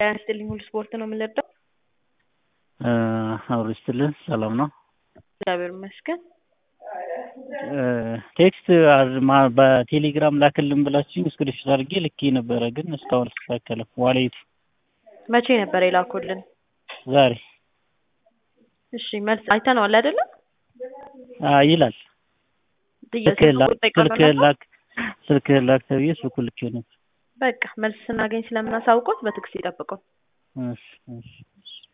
ጤና ይስጥልኝ ሁሉ ስፖርት ነው የምንረዳው። አብሮ ይስጥልን ሰላም ነው። እግዚአብሔር ይመስገን። ቴክስት በቴሌግራም ላክልን ብላችሁኝ እስክሪፕት አድርጌ ልኬ ነበረ፣ ግን እስካሁን አልተስተካከለም። ዋሌቱ መቼ ነበር የላኩልን? ዛሬ እሺ መልስ አይተነዋል አይደለም? ይላል ስልክህን ላክ ስልክህን ላክ ተብዬ ስልኩን ልኬ ነበር። በቃ መልስ ስናገኝ ስለምናሳውቆት በትዕግስት ይጠብቁን። እሺ እሺ